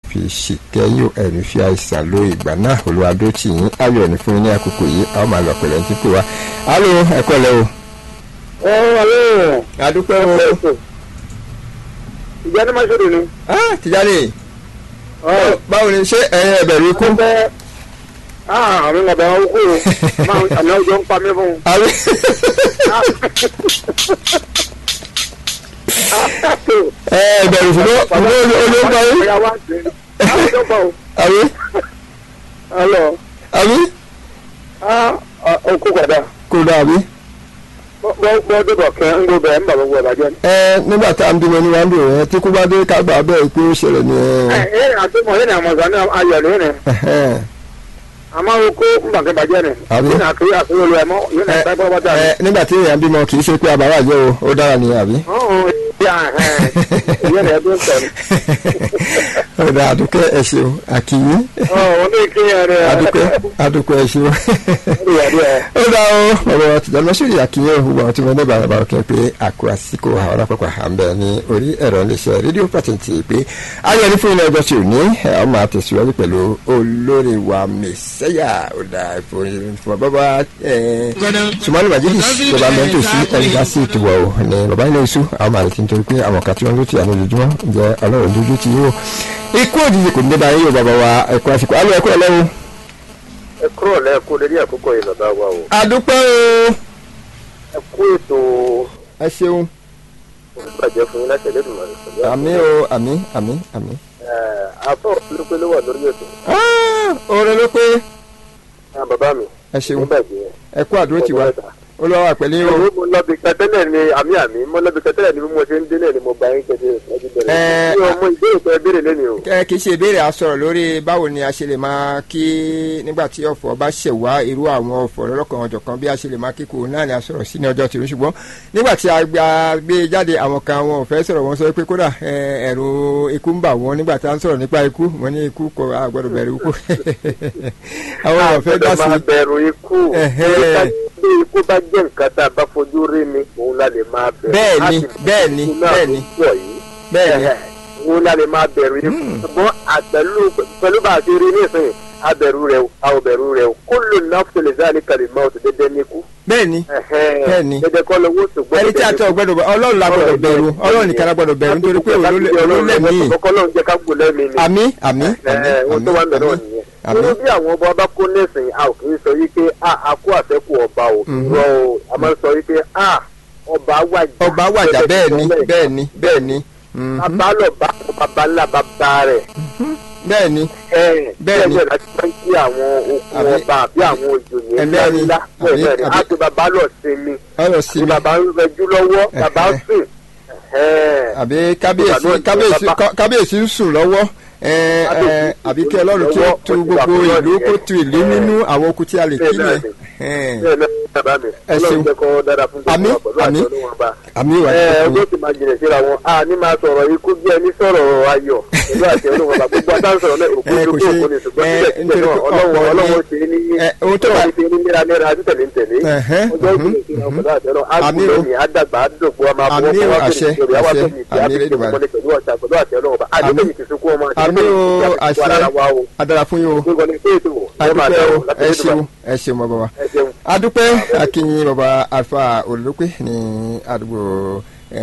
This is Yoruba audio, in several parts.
fi ṣìkẹ́yìn ẹ̀rí fi àìsàn lo ìgbà náà olùwàdó tì yín ayọ̀ ní fún yín ní àkókò yìí a ó máa lọ pẹ̀lẹ́ ní pè wá. alo ẹ̀kọ́ lẹ o. ẹ ọlọ́run adúpẹ́ o. ìjà ní máṣọ́rò ni. ah Tijani báwo ni ṣé ẹ̀yin ẹ̀bẹ̀rù ikú. bẹ́ẹ̀ àmì ọ̀bẹ̀ wọn kú o máa àmì ọjọ́ ń pa mí fún un. àbí ẹ ẹ̀bẹ̀rù ṣùgbọ́n olóńgbà yín. àbí Hello. àbí Ah, okú kọ̀dá. kò dàbí. Bọ́ débọ̀ kẹ́ ń gbọ́ bẹ̀rẹ̀ ń bà gbogbo ìbàjẹ́. ẹ nígbà tá à ń bímọ ní wàá ń dùn ẹ tí kú bá dé ká gbà bẹ́ẹ̀ pé ó ṣẹlẹ̀ ní Ẹ ẹ. ẹ àtúmọ̀ yẹn ni àmọ̀sán ní ayọ̀ lónìí ni. Àmọ́ okú ń bà kẹ́ bàjẹ́ ni. Àbí? Yóò nà kí àkúrò lu ẹ̀ mọ́ yóò nà pẹ́ bọ́ bọ́tà ni. ẹ nígbà tí èèyàn bímọ kì í ṣe pé àbáwá jẹ́ o ó dára ní àbí. Ọ̀hún ìyá ẹ̀ ìyẹn rẹ̀ tó ń sọ ni. ọ̀dà àdúkẹ́ ẹ ṣeun àkìyí Ọ̀ ní kí ẹ rẹ̀ àdúkẹ́ àdúkẹ́ ẹ ṣeun. ó dá o ọ̀rọ̀ tìjọ́ lọ́sọ̀rì àkìyí òhun àwọn tí wọ́n ní bàbá bàbá kẹ́ pé àkó àsìkò àwọn alápapọ̀ à ń bẹ̀ ní orí ẹ̀rọ iléeṣẹ́ rédíò pàtẹ́ǹtì pé ayọ̀ ní fún ilé ọjọ́ tí ò ní ẹ̀ ọ́ máa tẹ̀síwájú pẹ̀lú olórí wa mẹ́sẹ́yà ó dá ìfowópamọ́ bàbá sùmọ́nì màjídì tó bá mẹ́tò sí ẹ̀ríkà sí ìtìwọ̀ o ní bàbá ilé iṣu àwọn màlẹ̀ tí ń torí pé àwọn kan tí wọ́n ló ti àná lójúmọ́ jẹ́ ọlọ́run lójú ti yíwò ikú òjijì kò ní débà yíyó bàbá wa ẹ̀kọ́ àsìkò alẹ́ ẹ̀kọ́ ẹlẹ́wọ̀n. ẹ kúrò lẹ́ẹ̀kú lórí àkókò yìí bàbá wa o. àdúpẹ́ o ẹ kú ètò ẹ ṣeun ìbàjẹ́ fún yín láti ẹlẹ́dùnmọ̀ rẹ̀ pẹ̀lú àmì o àmì àmì àmì. àbọ̀ olùpẹ̀ ló wà lórí ètò. oore ló pé Ah, bàbá mi ẹ ṣeun nígbàgbé ẹ kú àdúró tiwa olúwa wà pẹ̀lú yín o. mo lọ́bi kẹtẹ́lẹ̀ ni àmì àmì mo lọ́bi kẹtẹ́lẹ̀ ni bí mo ṣe ń délẹ̀ ni mo gba yín kẹtẹ́ ẹjú Ẹ, bẹ̀rẹ̀ mi ò mọ ìbéèrè tó ẹ béèrè lẹ́nu o. ẹ kì í ṣe ìbéèrè a sọ̀rọ̀ lórí báwo ni a ṣe lè máa kí nígbà tí ọ̀fọ̀ bá ṣẹ̀ wá irú àwọn ọ̀fọ̀ lọ́lọ́kan ọjọ́ kan bí a ṣe lè máa kíkó náà ni a sọ̀rọ̀ sí ní ọjọ́ tìrú ṣùgbọ́n nígbà tí a gba- gbé jáde àwọn kan wọn ò fẹ́ sọ̀rọ̀ wọn sọ pé kódà ẹ, ẹ̀rù ikú ń bà wọ́n nígbà tí a ń sọ̀rọ̀ nípa ikú wọ́n ní ikú kò a gbọ́dọ̀ bẹ̀rù ikú àwọn ò fẹ́ dá Àgbẹ̀dọ̀ máa sí bẹ̀rù ikú Ẹ̀hẹ́. Torí ká gbé ikú bá jẹ́ nǹkan tá a bá fojú rí ni òun la lè máa bẹ̀rù. Bẹ́ẹ̀ni, Láti bẹ́ẹ̀ni, ikú náà bẹ́ẹ̀ni. tó pọ̀ yìí. bẹ́ẹ̀ ni Ẹ̀hẹ́. òun la lè máa bẹ̀rù ikú. ṣùgbọ́n àpẹ̀lú pẹ̀lú bá a ti rí nísìnyí a bẹ̀rù rẹ̀ o a ò bẹ̀rù rẹ̀ o kó lò náà tó lè záà ní kàlímọ́ ọ̀tún dédé ní ikú. bẹ́ẹ̀ ni Bẹ́ẹ̀ni. dédé kọ́ lówó ṣùgbọ́n ẹni tí a tọ gbọ́dọ̀ bẹ ọlọ́run la gbọ́dọ̀ bẹ̀rù ọlọ́run nìkan la gbọ́dọ̀ bẹ̀rù nítorí pé olólẹmí ọlọ́run jẹ́ ká gbò lẹ́mìí ni. àmì àmì àmì ẹ ohun tó wà mẹ́rọ̀ àmì nìyẹn. àmì nínú bí àwọn ọba bá kó nẹ́sìn a ò kì í sọ wípé a a kó àfẹ́kù ọba o irọ́ o a máa ń sọ wípé a ọba wàjà. ọba wàjà bẹ́ẹ̀ ni bẹ́ẹ̀ ni bẹ́ẹ̀ ni mhm, bàbá lọ bá bàbá ńlá bàbá rẹ̀. bẹ́ẹ̀ ni ẹ Bẹ́ẹ̀ ni. bẹ́ẹ̀ láti máa ń kí àwọn okun Àbí- ọba àbí àwọn òjòyè ẹ, ńlá bẹ́ẹ̀ ni. ńlá Àbí- bẹ́ẹ̀ ni àbí- a ti bàbá lọ sinmi ọ̀rọ̀ sí ni mi bàbá ń rẹjú lọ́wọ́ bàbá ń Ẹ̀hẹ́. sùn. Ẹ̀hẹ́. àbí kábíyèsí Bàbá náà- kábíyèsí bàbá- kábíyèsí ń sùn lọ́wọ́ ẹ ẹ Kábíyèsí àbí kí ń sùn ọlọ́run kí ó lọ́wọ́, tu ó ti gbogbo wà ìlú fún kó ọ̀nìyàn. tu ìlú nínú àwọn okùn tí a lè kí Bẹ́ẹ̀ náà yẹn ni. Ẹn. bẹ́ẹ̀ náà bàbá mi Ẹ ṣeun. ọlọ́run jẹ́ kó dára fún gbogbo Àmín, wa pẹ̀lú àti àmín. ọlọ́run ọba. àmì ìwà ẹ tó ọjọ́ ti máa jìnà síra wọn a ní máa sọ̀rọ̀ ikú bí ẹni sọ̀rọ̀ ayọ̀ pẹ̀lú àti ọlọ́run ọba gbogbo àtàwọn sọ̀rọ̀ náà òkú Ẹ, ìlú kò kó ṣe- òkú ni ṣùgbọ́n ẹ, síbẹ̀ síbẹ̀ nítorí náà pé ọlọ́run ọ̀pọ̀ ni- ọlọ́run ṣe ní Ẹ, ohun tó bá- ọlọ́run ṣe ní léraléra àti tẹ̀lé ń tẹ̀lé Ẹ̀hẹ́, ọjọ́ mhm. ìjìnlẹ̀ síra pẹ̀lú àti ọlọ́run á Àmín kú o. lónìí á dàgbà á dògbò á máa bọ́ Àmín o, wá àṣẹ, fèrè ìjọba á wá àṣẹ, fèrè ìjọba á àmín fèrè Elédùmarè. ìjọba pẹ̀lú ọ̀tá pẹ̀lú àti ọlọ́run ọba Àmín. àdébẹ̀yìn ti sunkún ọmọ àti àmì o àti ara wa o àṣẹ adara fún yín o gbogbo ní pé ètò ẹ máa adúpẹ́ dá o o láti ẹ Elédùmarè. ṣeun ẹ ṣeun bàbá wa ẹ ṣeun. adúpẹ́ akínyìn bàbá alfa olùdókè ní àdúgbò ẹ,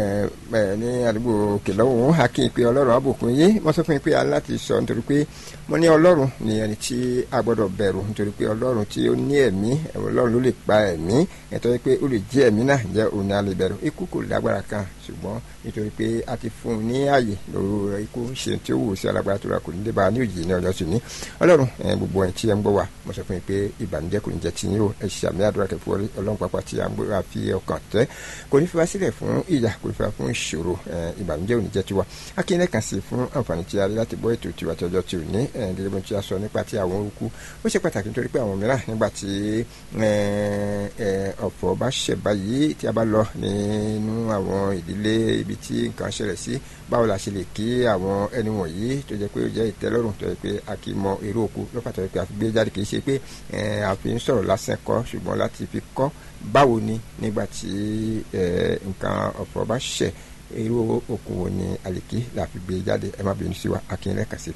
ẹ, ní àdúgbò kìlọ́wọ́ akínyìn pé ọlọ́run àbùkún yé wọ́n sọ fún mi pé a ní láti sọ nítorí pé mo ní ọlọ́run ní ẹni tí a gbọ́dọ̀ bẹ̀rù nítorí pé ọlọ́run tí ó ní ẹ̀mí ọlọ́run ló lè pa ẹ̀mí nítorí pé ó lè jí ẹ̀mí náà jẹ́ òun ni a lè bẹ̀rù ikú kò lágbára kan ṣùgbọ́n nítorí pé a ti fún un ní ààyè lóru rẹ̀ ikú ṣe tí ó wù sí alágbára tó ra kò ní dé bá a ní òjì ní ọjọ́ sí ní ọlọ́run ẹ, gbogbo ẹ̀ tí ẹ ń gbọ́ wa mo sọ fún yín pé ìbànújẹ́ kò ní jẹ́ tiyín o ẹ ṣe àmì àdúrà kẹfù ọlọ́run pápá tí a ń gbé wa fi ọkàn tẹ́ kò ní fi wá sílẹ̀ fún ìyà kò ní fi wá fún ìṣòro ẹ, ìbànújẹ́ ò ní jẹ́ tiwa akínyẹn kan sí fún àǹfààní tí a rí láti gbọ́ ètò tiwa tí ọjọ́ tí ò ní ẹ, gẹ́gẹ́ bí wọ́n ti a sọ nípa ti àwọn orúkú ó ṣe pàtàkì nítorí pé àwọn mìíràn nígbà tí ẹ, ẹ, ọ̀fọ̀ bá ṣẹ̀ báyìí tí a bá lọ nínú àwọn ìdílé ibi tí nǹkan ṣẹlẹ̀ sí báwo la ṣe lè kí àwọn ẹni wọ̀nyí tó jẹ́ pé ó jẹ́ ìtẹ́lọ́rùn tó jẹ́ pé a kì í mọ èrò òkú lọ́pàá tó jẹ́ pé a fi gbé jáde kì í ṣe pé ẹ, a fi ń sọ̀rọ̀ lásán kọ́ ṣùgbọ́n láti fi kọ́ báwo ni nígbà tí ẹ, nǹkan ọ̀fọ̀ bá ṣẹ̀ èrò òkú wo ni àlèkí la fi gbé jáde ẹ má bínú sí wa akínyẹlẹ kàṣe